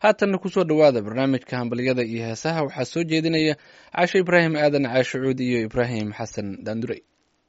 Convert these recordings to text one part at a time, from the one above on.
haatanna kusoo dhowaada barnaamijka hambalyada iyo heesaha waxaa soo jeedinaya caasho ibraahim aadan caasho cuud iyo ibraahim xasan daandurey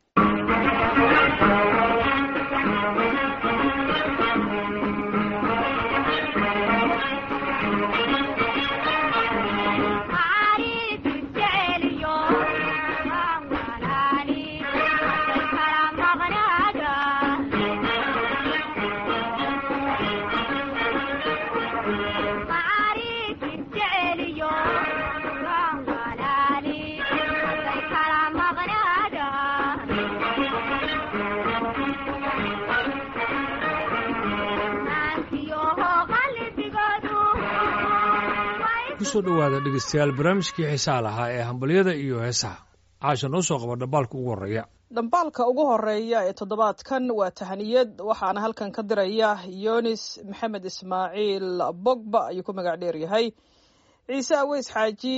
kusoo dhowaada dhegeystayaal barnaamijkii xiisaha lahaa ee hambalyada iyo heesaha caasha noo soo qaba dhambaalka ugu horreeya dhambaalka ugu horeeya ee toddobaadkan waa tahaniyad waxaana halkan ka diraya yonis maxamed ismaaciil bogba ayuu ku magac dheer yahay ciise aweys xaaji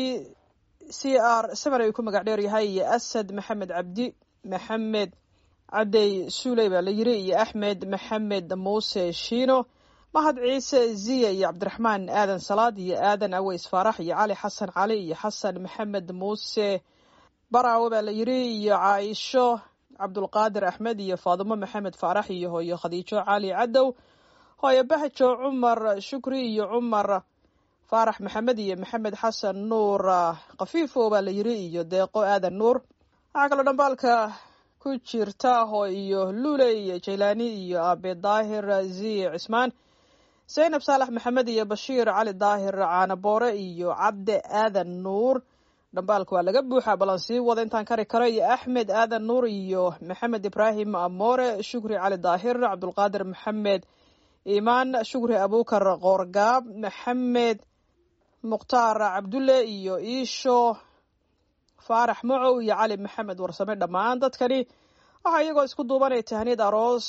c r seven ayuu ku magac dheer yahay iyo asad maxamed cabdi maxamed cadey suuley baa la yiri iyo axmed maxamed muuse shiino mahad ciise ziya iyo cabdiraxmaan aadan salaad iyo aadan aweys faarax iyo cali xasan cali iyo xasan maxamed muuse baraawe baa la yiri iyo caaisho cabdulqaadir axmed iyo faadimo maxamed faarax iyo hooyo khadiijo cali cadow hooyo bahajo cumar shukri iyo cumar faarax maxamed iyo maxamed xasan nuur kafiifo baa la yiri iyo deeqo aadan nuur waxaa kaloo dhambaalka ku jirta hoo iyo lule iyo jaylaani iyo aabe daahir ziye cismaan zaynab saalax maxamed iyo bashiir cali daahir caanaboore iyo cabde aadan nuur dhambaalka waa laga buuxaa balan sii wada intaan kari karo iyo axmed aadan nuur iyo maxamed ibraahim amoore shukri cali daahir cabdulqaadir maxamed imaan shukri abukar qoorgaab maxamed mukhtaar cabdulle iyo iisho faarax macow iyo cali maxamed warsame dhammaan dadkani waxaa iyagoo isku duubanaya tahniyad aroos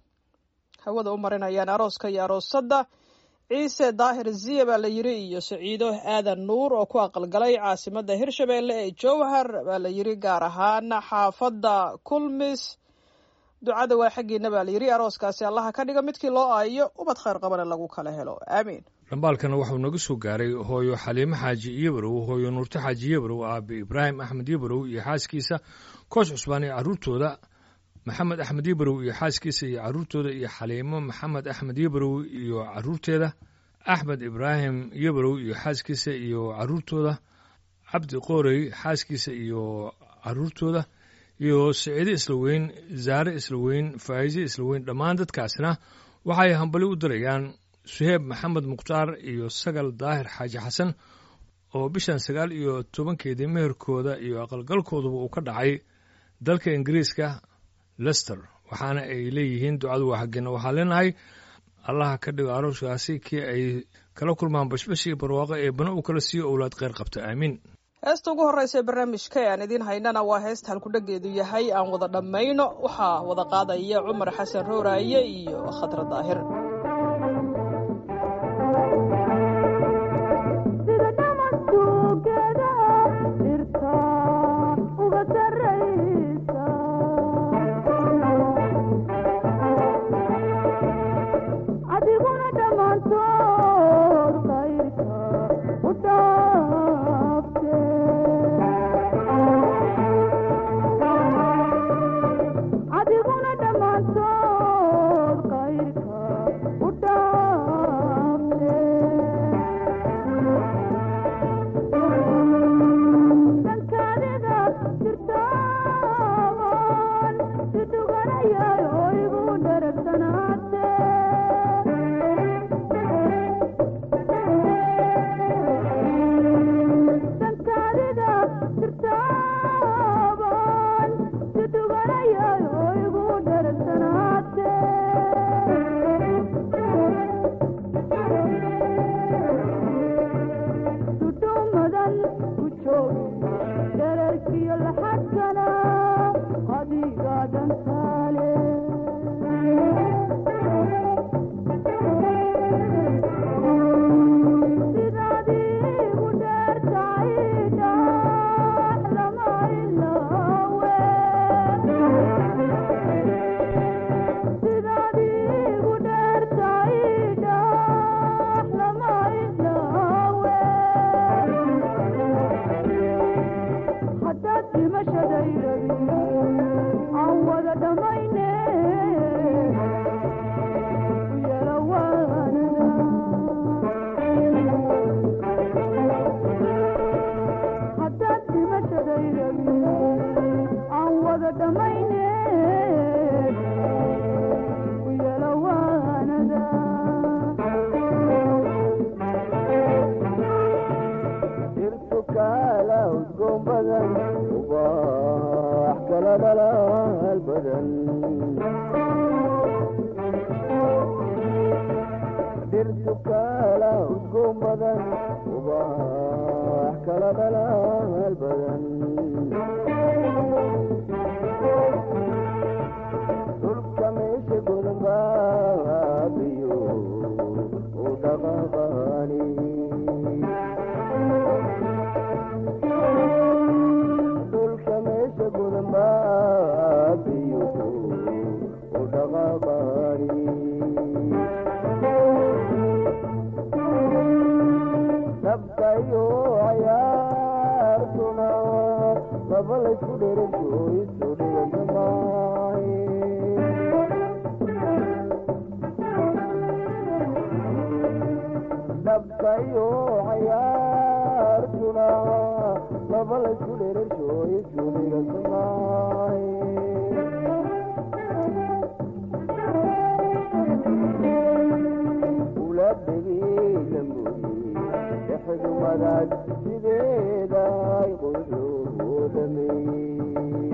hawada u marinayaan arooska iyo aroosadda ciise daahir ziya baa la yiri iyo saciido aadan nuur oo ku aqalgalay caasimadda hirshabeelle ee jowhar baa la yiri gaar ahaan xaafadda kulmis ducada waa xaggiina baa la yiri arooskaasi allaha ka dhiga midkii loo aayo ubad khayr qabana lagu kala helo aamiin dhambaalkana waxuu naga soo gaaray hooyo xaliimo xaaji iyobarow hooyo nuurto xaaji iyobarow aabe ibraahim axmed iyobarow iyo xaaskiisa koos cusbaan iyo carruurtooda maxamed axmed iyobarow iyo xaaskiisa iyo carruurtooda iyo xaliimo maxamed axmed iyobarow iyo carruurteeda axmed ibraahim iyobarow iyo xaaskiisa iyo carruurtooda cabdi qoorey xaaskiisa iyo carruurtooda iyo siciide islaweyn zaare islaweyn faa'iise islaweyn dhammaan dadkaasna waxay hambali u dirayaan suheeb maxamed mukhtaar iyo sagal daahir xaaji xasan oo bishan sagaal iyo tobankeedii meherkooda iyo aqalgalkooduba uu ka dhacay dalka ingiriiska lester waxaana ay leeyihiin ducadu waa xaggeena waxaa leenahay allaha ka dhigo arooskaasi kii ay kala kulmaan bashbash iyo barwaaqo ee bana uu kala siiyo owlaad kheyr qabta aamiin heesta ugu horreysa ee barnaamijka ee aan idiin haynana waa heesta halkudhageedu yahay aan wada dhammayno waxaa wada qaadaya cumar xasan rooraaye iyo khadra daahir adiguna dhammaantood kayrka dhalaal badan dhirtu kala udgoon badan ubax kala dhalaal badan dhulka meesha godan baabiyo u dhaqaqani dhulka meesha godan baabiyo u dhaqaqani dabkayo cayaartuna laba laysku dheranto isu dhiganta maahe dabkayo cayaartuna laba laysku dheranto isu dhiganta maahe dhexdu madaad sideeda ay quduudamey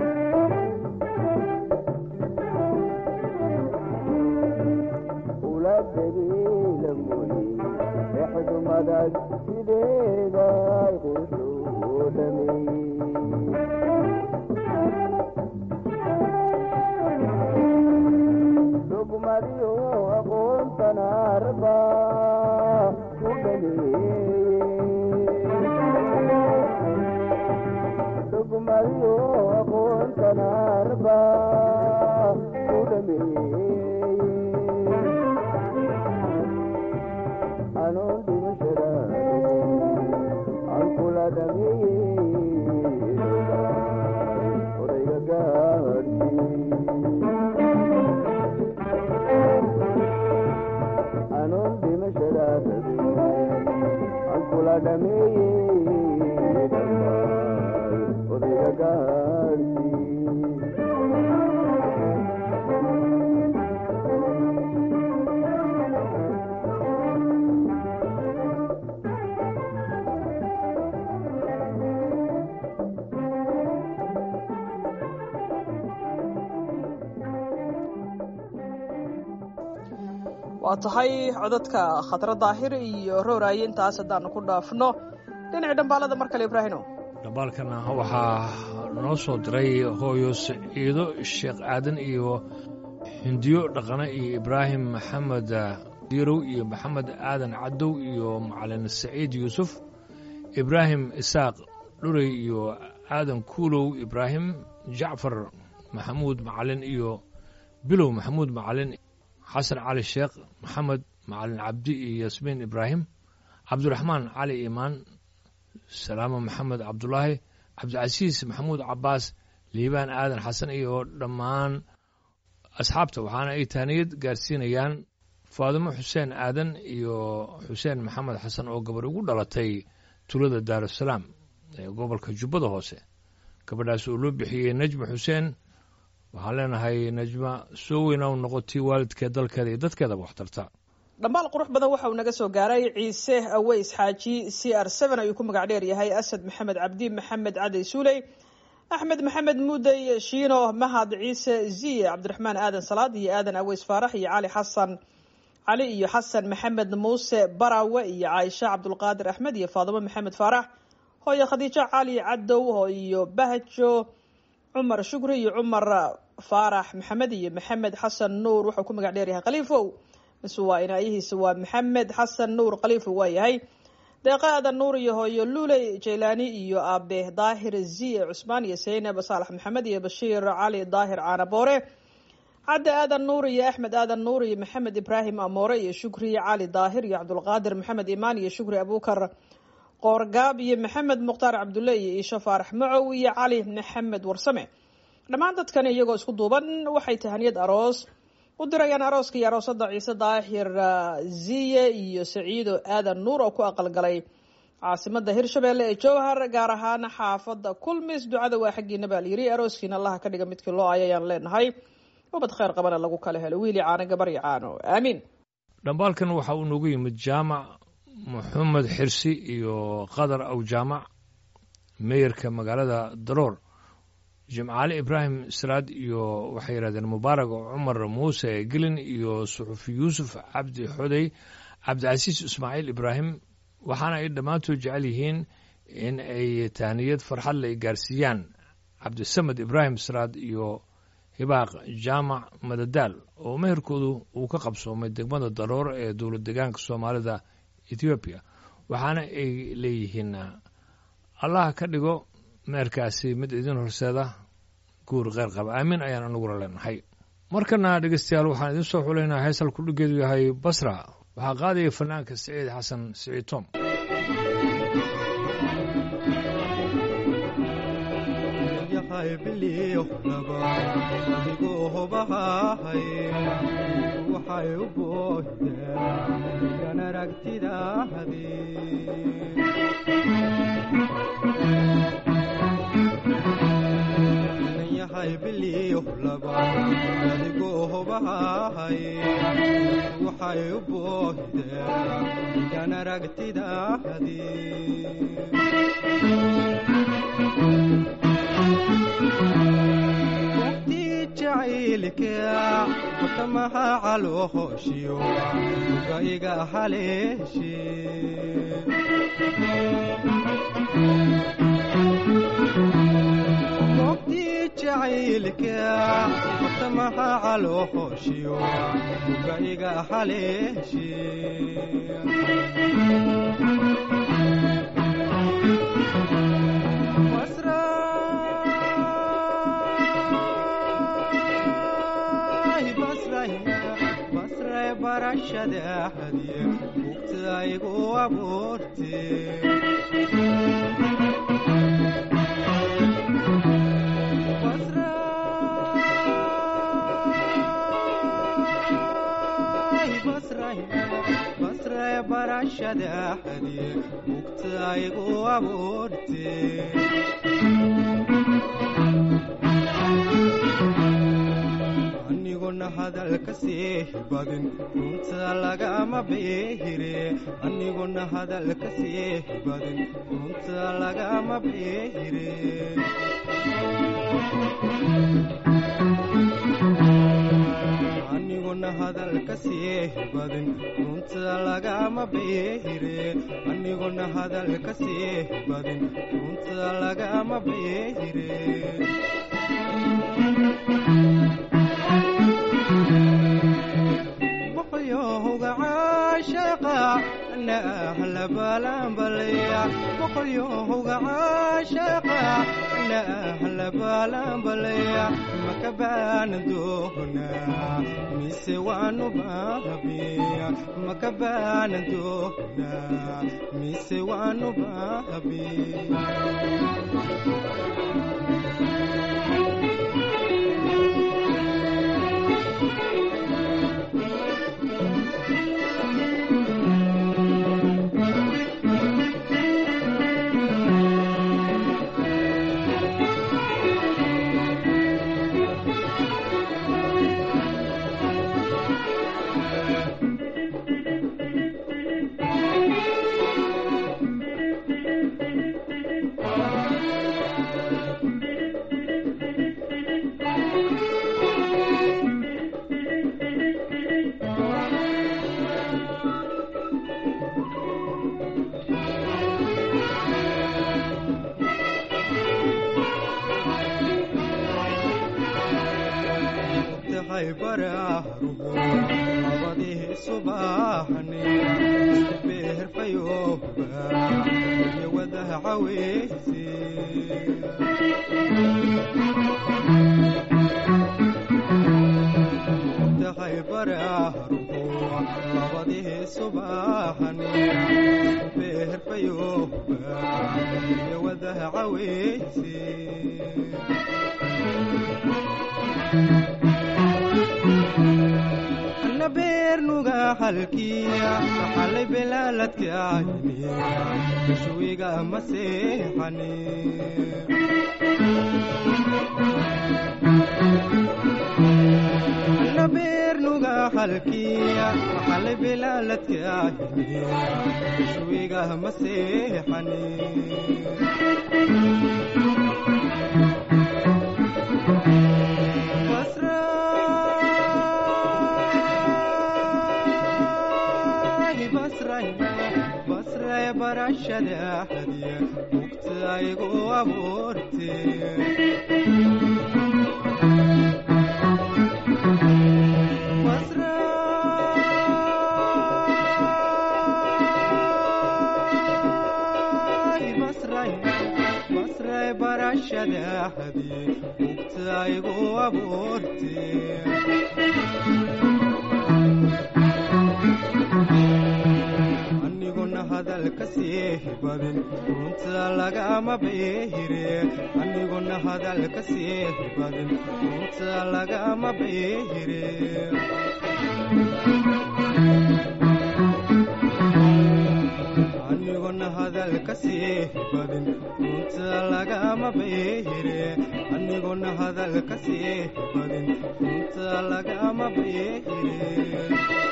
ula dabeela moye dhexdu madaad sideeda ay quduudamey dugmadiyo aqoontana arba ku dhameeye dugmadiyo aqoontana arba ku dhameeye anoon dhimashada aan kula dhameeye odayga gaadhsii anoon dhimashada aan kula dhameeye dhammaan odayga gaadhsii waa tahay codadka khadra daahir iyo rowraaye intaas haddaanu ku dhaafno dhinaci dhambaalada mar kale ibraahino dhambaalkana waxaa noo soo diray hooyo siciido sheekh aadan iyo hindiyo dhaqane iyo ibraahim maxamed diirow iyo maxamed aadan cadow iyo macalin saciid yuusuf ibraahim isaaq dhurey iyo aadan kuulow ibraahim jacfar maxamuud macalin iyo bilow maxamuud macalin xasan cali sheekh maxamed macalin cabdi iyo yasmiin ibraahim cabdiraxmaan cali imaan salaamo maxamed cabdulaahi cabdicasiis maxamuud cabaas liibaan aadan xasan iyo dhammaan asxaabta waxaana ay taaniyad gaarsiinayaan faadimo xuseen aadan iyo xuseen maxamed xasan oo gabarh ugu dhalatay tulada daarusalaam ee gobolka jubbada hoose gabadhaas oo loo bixiyey nejma xuseen waxaan leenahay najma soo weyna u noqotay waalidkeed dalkeeda iyo dadkeedaba waxtarta dhambaal qurux badan waxa uu naga soo gaaray ciise aweys xaaji c r n ayuu ku magac dheer yahay asad maxamed cabdi maxamed cadey suuley axmed maxamed mudey shiino mahad ciise ziye cabdiraxmaan aadan salaad iyo aadan aweys faarax iyo cali xasan cali iyo xasan maxamed muuse barawe iyo caaisha cabdulqaadir axmed iyo faadimo maxamed faarax hooyo khadiijo cali cadow iyo bahjo cumar shukri iyo cumar faarax maxamed iyo maxamed xasan nuur wuxuu ku magac dheeryahay khaliifow mise waa inaayihiisa waa maxamed xasan nuur khaliifow waa yahay deeqa aadan nuur iyo hooyo luuley jaylaani iyo aabe daahir ziye cusmaan iyo saynab saalax maxamed iyo bashiir cali daahir caanaboore cadde aadan nuur iyo axmed aadan nuur iyo maxamed ibraahim amoore iyo shukri cali daahir iyo cabdulqaadir maxamed imaan iyo shukri abukar qoorgaab iyo maxamed mukhtaar cabdulle iyo iisho faarax macow iyo cali maxamed warsame dhammaan dadkani iyagoo isku duuban waxay tahaniyad aroos u dirayaan arooska iyo aroosada ciise daahir ziye iyo saciido aadan nuur oo ku aqalgalay caasimada hirshabeelle ee jowhar gaar ahaan xaafada kulmis ducada waa xaggiina baa layiri arooskiina allaha ka dhiga midkii loo ayayaan leenahay ubad kheyr qabana lagu kala helo wiili caano gabaryo caano aamiin dhambaalkan waxa uu noogu yimid jaamac maxamed xirsi iyo qadar aw jaamac meeyarka magaalada daroor jimcaale ibraahim siraad iyo waxay yidhahdeen mubaarak cumar muuse gelin iyo suxufi yuusuf cabdi xodey cabdicasiis ismaaciil ibraahim waxaana ay dhammaantood jecel yihiin in ay tahniyad farxad le gaarsiiyaan cabdisamed ibraahim siraad iyo hibaaq jaamac madadaal oo meherkoodu uu ka qabsoomay degmada daroor ee dowlad degaanka soomaalida ethoobiya waxaana ay leeyihiin allah ka dhigo meerkaasi mid idin horseeda guur kheyr qaba aamin ayaan anaguna leenahay markana dhegeystayaal waxaan idiin soo xulaynaa heesal kudhigeedu yahay basra waxaa qaadaya fanaanka siciid xasan siciid tom adigoo hobahahay waxay u boohdeen kan aragtidaahdi yahay biliyo laba adigoo hobahahay waxay u boohdeen kan aragtidaahdi watamaha caloohooshiyo uga iga haleeshe goobtii jacaylka watamaha caloohooshiyo uga iga haleeshe barashadaahadiye bugtaygu abuurte basray barashadaahadiye bugtaygu abuurte aniguna hadalka sii badin runta lagama beehire aniguna hadalka sii badin runta lagama beehire aniguna hadalka sii badin runta lagama beehire aniguna hadalka sii badin runta lagama beehire boqolyohowga caashaqa ana ahla baalaanbalaya boqolyohowga caashaqa ana ahla baalaanbalaya maka baana doonaa mise waanu baabiya maka baana doonaa mise waanu baabiya tahay baraaruhu labadii subaxni beherfayooba iyo wadaha caweyse tahay baraaruhu labadii subaxni beherfayooba iyo wadaha caweyse ana beernuga halkiya xalay belaaladkaayniya gashuwiga maseexani ana beernuga halkiya xalay belaaladkaayniya gashuwiga maseexani basray barashada hadiya mugtaygu abuurte basray barashada hadiya mugtaygu abuurte aniguna hadalka sii badin runta lagama beehire aniguna hadalka sii badin runta lagama beehire aniguna hadalka sii badin runta lagama beehire aniguna hadalka sii badin runta lagama beehire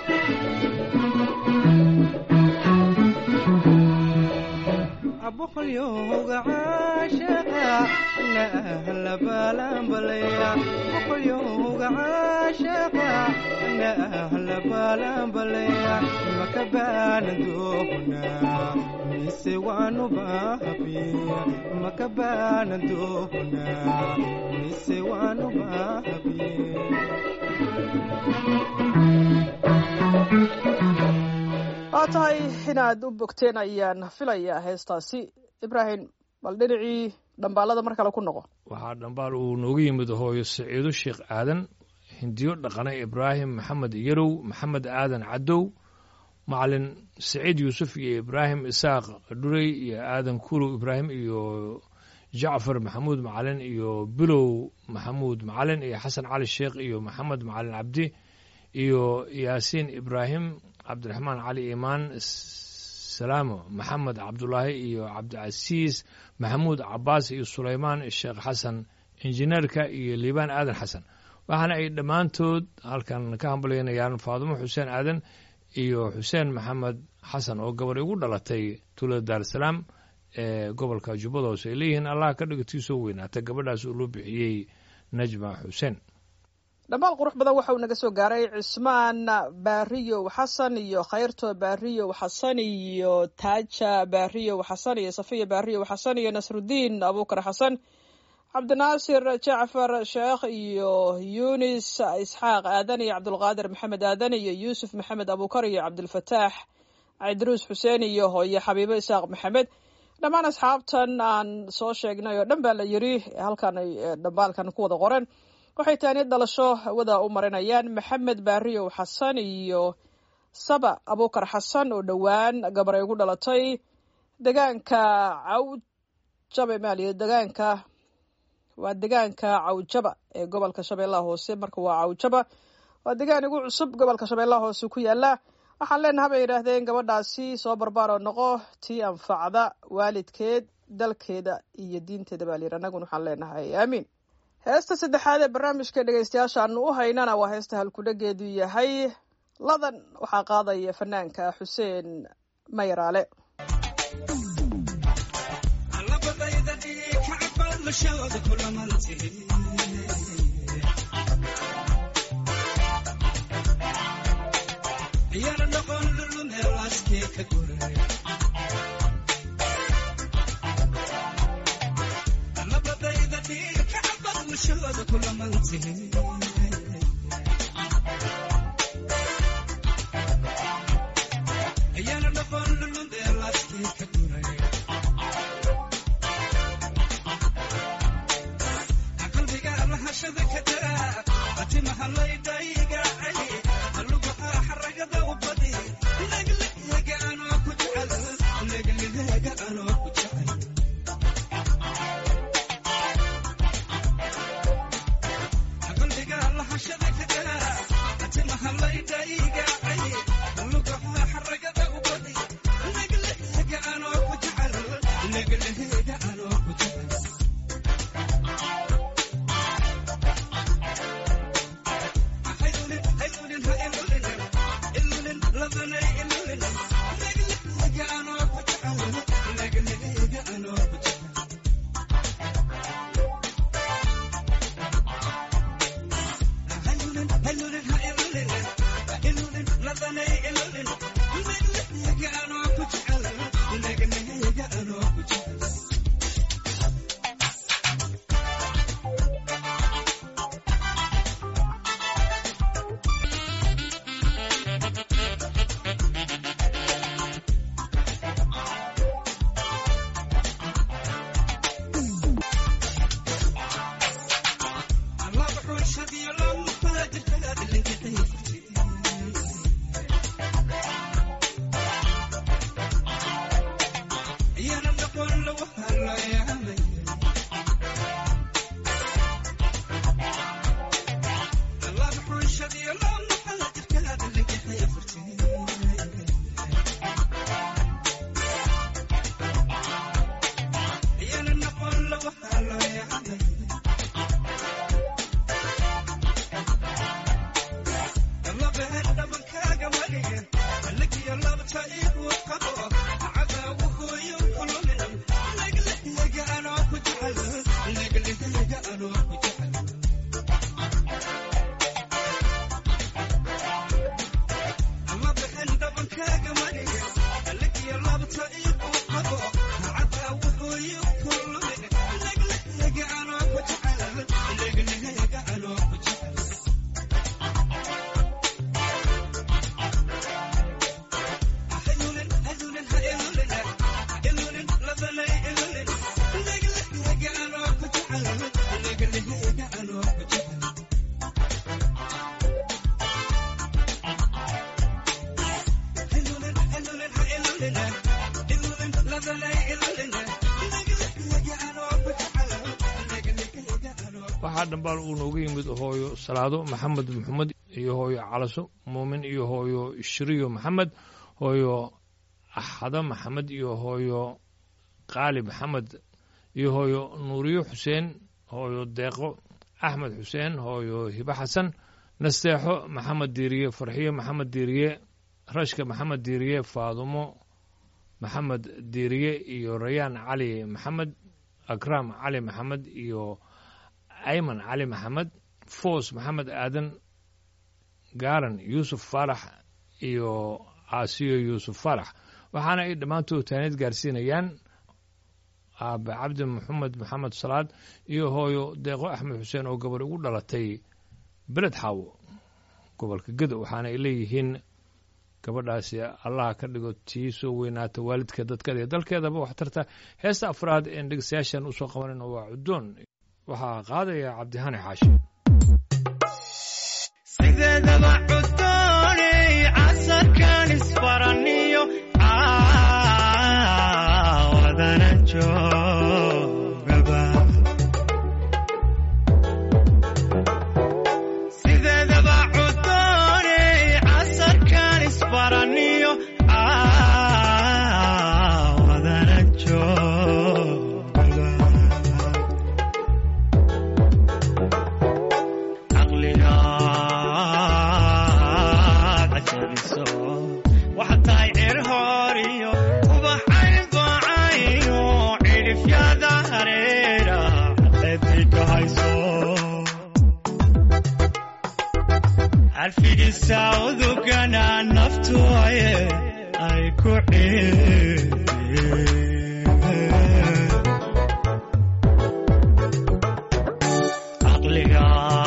boqolyowga caashaqa na ahla baalanbalaya boqolyowga caashaqa na ahla baalanbalaya maka baanan doonaa mise waanu baahabiya maka baanan doonaa mise waanu baahabiya waa tahay inaad u bogteen ayaan filayaa heestaasi ibraahim bal dhinacii dhambaalada mar kale ku noqo waxaa dhambaal uu noogu yimid hooyo saciido sheekh aadan hindiyo dhaqane ibraahim maxamed yarow maxamed aadan cadow macalin saciid yuusuf iyo ibraahim isaaq dhurey iyo aadan kurow ibraahim iyo jacfar maxamuud macalin iyo bilow maxamuud macalin iyo xasan cali sheekh iyo maxamed macalin cabdi iyo yaasiin ibraahim cabdiraxmaan cali imaan salaamo maxamed cabdulaahi iyo cabdicasiis maxamuud cabaas iyo sulaymaan sheekh xasan injineerka iyo liibaan aadan xasan waxaana ay dhammaantood halkan ka hambalyaynayaan faadumo xuseen aadan iyo xuseen maxamed xasan oo gabar igu dhalatay tuulada daarsalaam ee gobolka jubbada hoose ay leeyihiin allah ka dhigatiisoo weynaata gabadhaas uu loo bixiyey najma xuseen dhammaal qurux badan waxa uu naga soo gaaray cismaan baariyow xasan iyo khayrto baariyow xasan iyo taaja baariyow xasan iyo safiya baariyow xasan iyo nasrudiin abuukar xasan cabdinaasir jacfar sheekh iyo yunis isxaaq aadan iyo cabdulqaadir maxamed aadan iyo yuusuf maxamed abuukar iyo cabdilfataax cidruus xuseen iyo hooye xabiibo isaaq maxamed dhammaan asxaabtan aan soo sheegnay oo dhan baa la yiri halkan ay dhambaalkan ku wada qoren waxay taani dhalasho hawada u marinayaan maxamed baariyow xasan iyo saba abuukar xasan oo dhowaan gabar ay ugu dhalatay degaanka cawjabe maaliya degaanka waa degaanka cawjaba ee gobolka shabeellaha hoose marka waa cawjaba waa degaan igu cusub gobolka shabeellaha hoose ku yaala waxaan leenaha bay yidhaahdeen gabadhaasi soo barbaaroo noqo tii anfacda waalidkeed dalkeeda iyo diinteeda baa layidhi annaguna waxaan leenahay aamiin heesta saddexaad ee barnaamijka dhegeystayaasha aanu u haynana waa heesta halkudhageedu yahay ladan waxaa qaadaya fanaanka xuseen mayaraale Thank you. waxaa dhambaal uu nooga yimid hooyo salaado maxamed maxamed iyo hooyo calaso muumin iyo hooyo shiriyo maxamed hooyo axado maxamed iyo hooyo qaali maxamed iyo hooyo nuuriyo xuseen hooyo deeqo axmed xuseen hooyo hibo xasan nasteexo maxamed diiriye farxiyo maxamed diiriye rashka maxamed diiriye faadumo maxamed diiriye iyo rayaan cali maxamed akraam cali maxamed iyo ayman cali maxamed foos maxamed aadan gaaran yuusuf faarax iyo caasiyo yuusuf faarax waxaana ay dhammaantood taanid gaarsiinayaan aabe cabdi maxamed maxamed salaad iyo hooyo deeqo axmed xuseen oo gabadh ugu dhalatay beled xaawo gobolka gedo waxaana ay leeyihiin gabadhaasi allaha ka dhigo tii soo weynaata waalidka dadkeeda iyo dalkeedaba waxtarta heesta afraad een dhegeystayaashan usoo qabanayno waa cuddoon waxaa qaadaya cabdihani xaashi sideedaba cudooney casarkan isbaraniyo caawadana joogaba sideedaba cudooney casarkan isbaraniyo caawadana joogaba caqliga cajabiso waxaad tahay cir horiyo ubaxay baacayo cidhifyada hareera caqeedika hayso carfigisa udugana naftu aye ay ku ciideen caqliga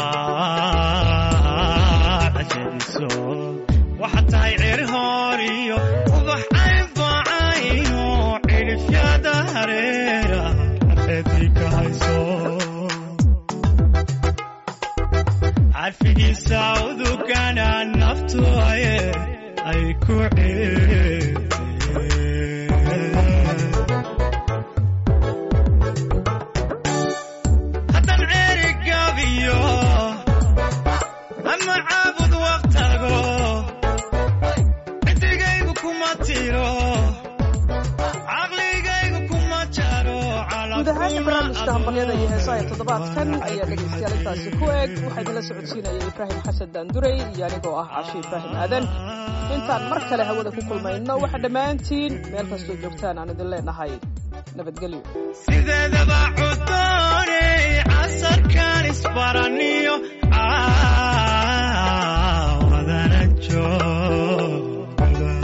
cajabiso waxaad tahay cir horiyo ubax ay baacayo cidhifyada hareera caqeedika hayso carfigiisa udugana naftu aye ay ku ciideen haddan ceeri gaabiyo ama caabud waqtago ciddigaygu kuma tiro caqligaygu kuma jaro guud ahaan barnaamijka hambalyada iyo heesaha ee toddobaadkan ayaa dhegaystayaal intaasi ku eg waxaa idinla socodsiinaya ibraahim xasan daanduray iyo anigoo ah cashe ibraahim aadan intaan mar kale hawada ku kulmayno waxaa dhammaantiin meel kastoo joogtaan aan idin leenahay nabadgelyo sideedaba cudooney casarkan isbaraniyo caawadana joogaba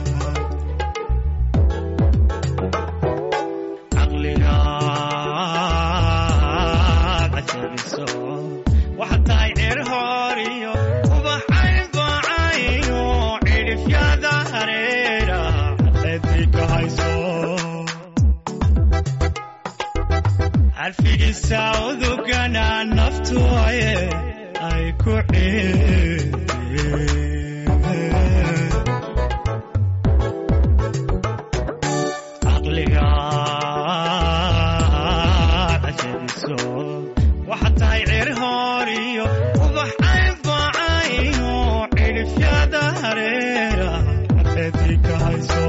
caqliga cajabiso waxaad tahay cir horiyo ubaxay baacayo cidhifyada hareera caqeedika hayso carfigisa udugana naftu aye ay ku ciideen caqliga cajabiso waxaad tahay cir horiyo ubax ay baacayo cidhifyada hareera caqeedika hayso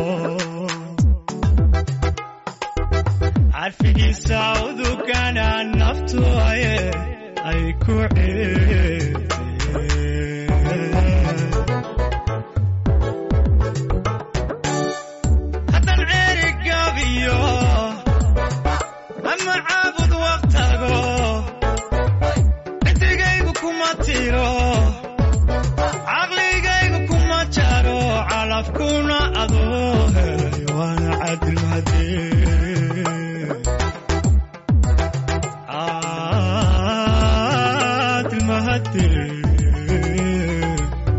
carfigiisa udugana naftu aye ay ku ciideen haddan ceeri gaabiyo ama caabud waqtago ciddigaygu kuma tiro caqligaygu kuma jaro calafkuna adoo helay waana cadilmadee cadilmahadee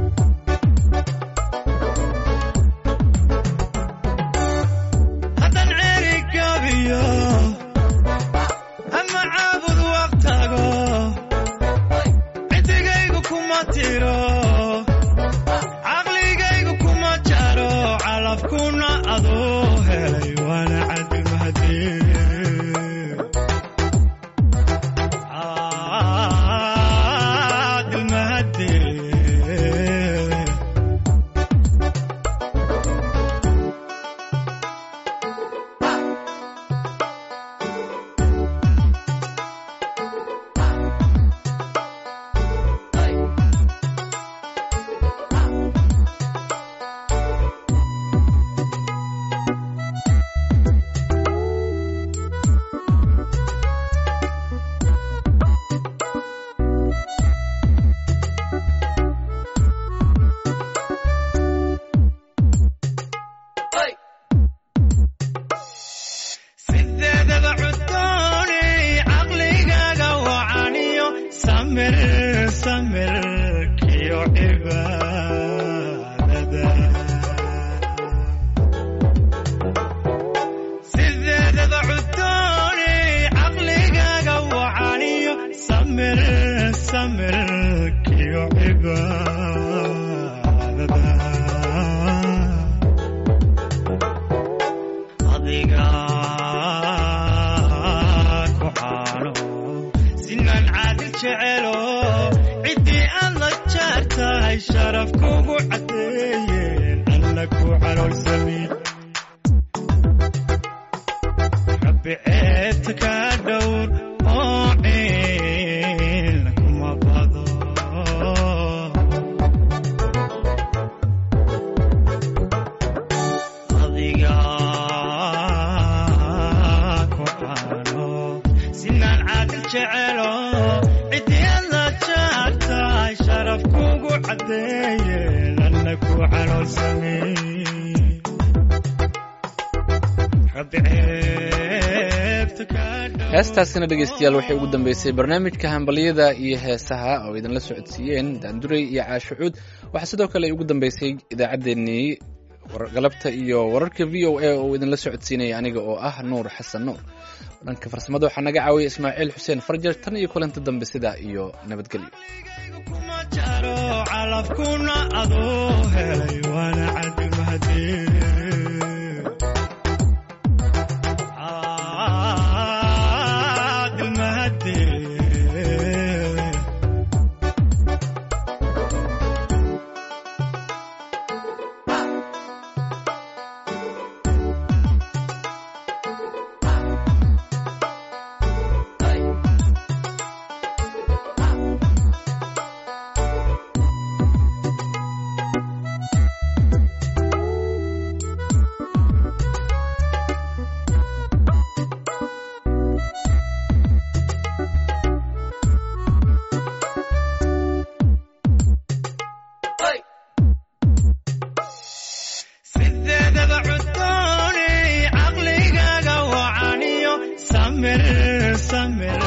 haddan ceeri gaabiyo ama caabud waqtago ciddigaygu kuma tiro caqligaygu kuma jaro calafkuna adoo helay waana cadilmahadee adiga ku xaalo sinan caadil jecelo ciddii aad la jaartahay sharaf kugu caddeeyeen alla ku caloolsami rabbi ceebta ka dhowr oo ciil kuma bado adiga ku xaalo sinaan caadil jecelo ciddii aad la jaartahay sharaf kugu caddeeyeen alla ku caloolsamey rabbi ceebta ka dhowr heestaasina dhegeystayaal waxay ugu dambeysay barnaamijka hambalyada iyo heesaha oo idinla socodsiiyeen daanduray iyo caashucuud waxaa sidoo kale ugu dambeysay idaacaddeenii galabta iyo wararka v o a oo idinla socodsiinaya aniga oo ah nuur xasan nuur dhanka farsamada waxaa naga caawiyay ismaaciil xuseen farjar tan iyo kulanti dambe sidaa iyo nabadgelyo kuma jaro calafkuna adoo helay waana cadil mahadee cadil mahadee sideedaba cudooni caqligaaga wacaniyo samir samir